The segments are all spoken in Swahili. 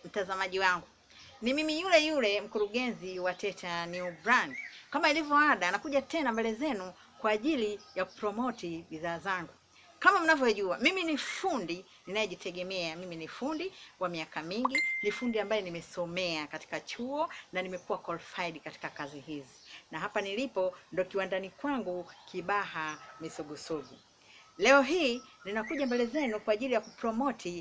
mtazamaji wangu, ni mimi yule yule mkurugenzi wa Teta New Brand. Kama ilivyo ada, nakuja tena mbele zenu kwa ajili ya kupromoti bidhaa zangu. Kama mnavyojua, mimi ni fundi ninayejitegemea. Mimi ni fundi wa miaka mingi, ni fundi ambaye nimesomea katika chuo na nimekuwa qualified katika kazi hizi, na hapa nilipo ndo kiwandani kwangu Kibaha Misugusugu. Leo hii ninakuja mbele zenu kwa ajili ya kupromoti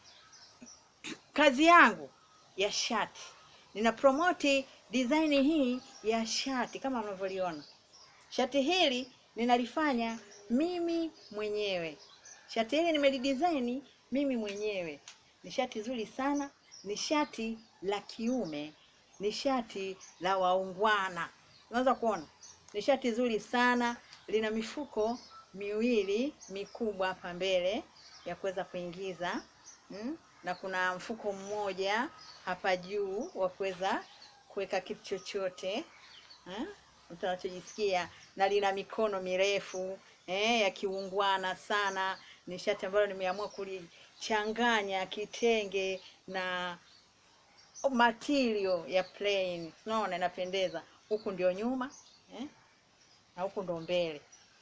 kazi yangu ya shati. Nina promoti design hii ya shati kama mnavyoliona. Shati hili ninalifanya mimi mwenyewe. Shati hili nimelidesign mimi mwenyewe. Ni shati zuri sana, ni shati la kiume, ni shati la waungwana. Unaweza kuona ni shati zuri sana, lina mifuko miwili mikubwa hapa mbele ya kuweza kuingiza mm? na kuna mfuko mmoja hapa juu wa kuweza kuweka kitu chochote eh, mtu anachojisikia, na lina mikono mirefu eh, ya kiungwana sana. Ni shati ambalo nimeamua kulichanganya kitenge na material ya plain, unaona inapendeza. Huku ndio nyuma eh, na huku ndo mbele.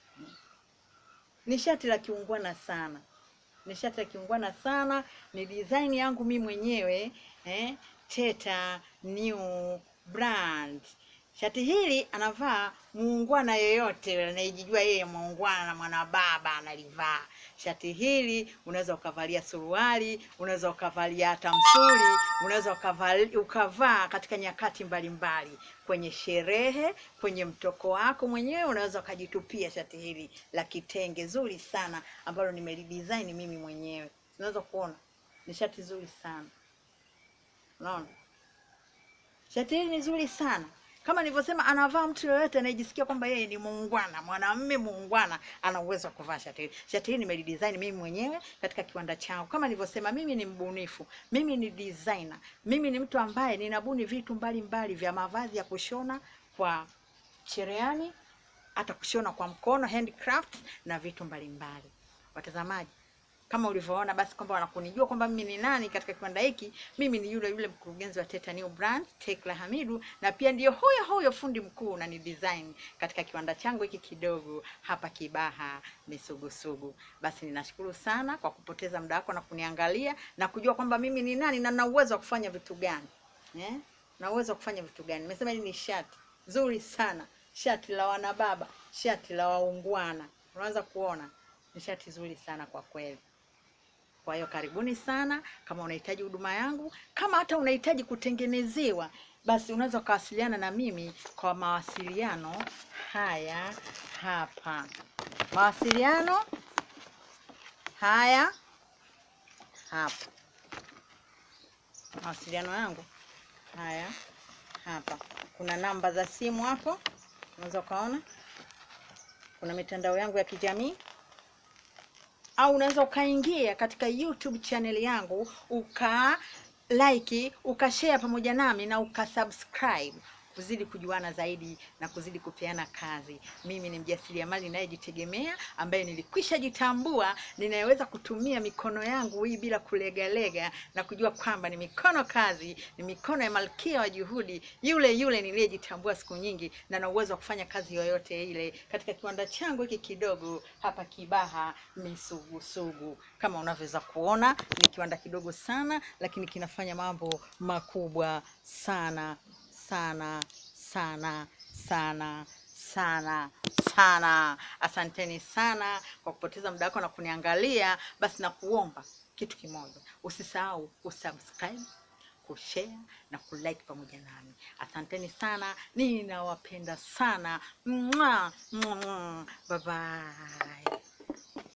Ni shati la kiungwana sana ni shati la kiungwana sana, ni design yangu mimi mwenyewe eh, Teta New Brand. Shati hili anavaa muungwana yoyote anayejijua yeye muungwana na mwana baba analivaa. Shati hili unaweza ukavalia suruali, unaweza ukavalia hata msuli, unaweza ukavaa ukavaa katika nyakati mbalimbali mbali. Kwenye sherehe, kwenye mtoko wako mwenyewe unaweza ukajitupia shati hili la kitenge zuri sana ambalo nimelidesign mimi mwenyewe. Unaweza kuona ni shati zuri sana, unaona shati hili ni zuri sana kama nilivyosema, anavaa mtu yoyote anayejisikia kwamba yeye ni muungwana, mwanamume muungwana, ana uwezo wa kuvaa shati hili. Shati hili nimelidesign mimi mwenyewe katika kiwanda changu. Kama nilivyosema, mimi ni mbunifu, mimi ni designer, mimi ni mtu ambaye ninabuni vitu mbalimbali mbali vya mavazi ya kushona kwa cherehani, hata kushona kwa mkono, handcraft na vitu mbalimbali mbali. Watazamaji, kama ulivyoona basi kwamba wanakunijua kwamba mimi ni nani katika kiwanda hiki. Mimi ni yule yule mkurugenzi wa Teta New Brand, Tekla Hamidu, na pia ndiyo huyo huyo fundi mkuu na ni design katika kiwanda changu hiki kidogo hapa Kibaha Misugusugu. Basi ninashukuru sana kwa kupoteza muda wako na kuniangalia na kujua kwamba mimi ni nani na na uwezo wa kufanya vitu gani eh? na uwezo wa kufanya vitu gani. Nimesema hili ni shati zuri sana, shati la wanababa, shati la waungwana. Unaanza kuona ni shati zuri sana kwa kweli. Kwa hiyo karibuni sana. Kama unahitaji huduma yangu, kama hata unahitaji kutengenezewa, basi unaweza ukawasiliana na mimi kwa mawasiliano haya hapa. Mawasiliano haya hapa, mawasiliano yangu haya hapa. Kuna namba za simu hapo, unaweza ukaona. Kuna mitandao yangu ya kijamii au unaweza ukaingia katika YouTube channel yangu uka like ukashare pamoja nami na ukasubscribe kuzidi kujuana zaidi na kuzidi kupeana kazi. Mimi ni mjasiriamali ninayejitegemea ambaye nilikwisha jitambua ninayeweza kutumia mikono yangu hii bila kulegalega na kujua kwamba ni mikono kazi, ni mikono ya malkia wa juhudi, yule yule niliyejitambua siku nyingi na na uwezo wa kufanya kazi yoyote ile katika kiwanda changu hiki kidogo hapa Kibaha Misugusugu. Kama unavyoweza kuona, ni kiwanda kidogo sana, lakini kinafanya mambo makubwa sana sana sana sana sana sana. Asanteni sana kwa kupoteza muda wako na kuniangalia. Basi na kuomba kitu kimoja, usisahau kusubscribe, kushare na kulike pamoja nami. Asanteni sana, ninawapenda sana. Mwah, mwah, mwah. Bye bye.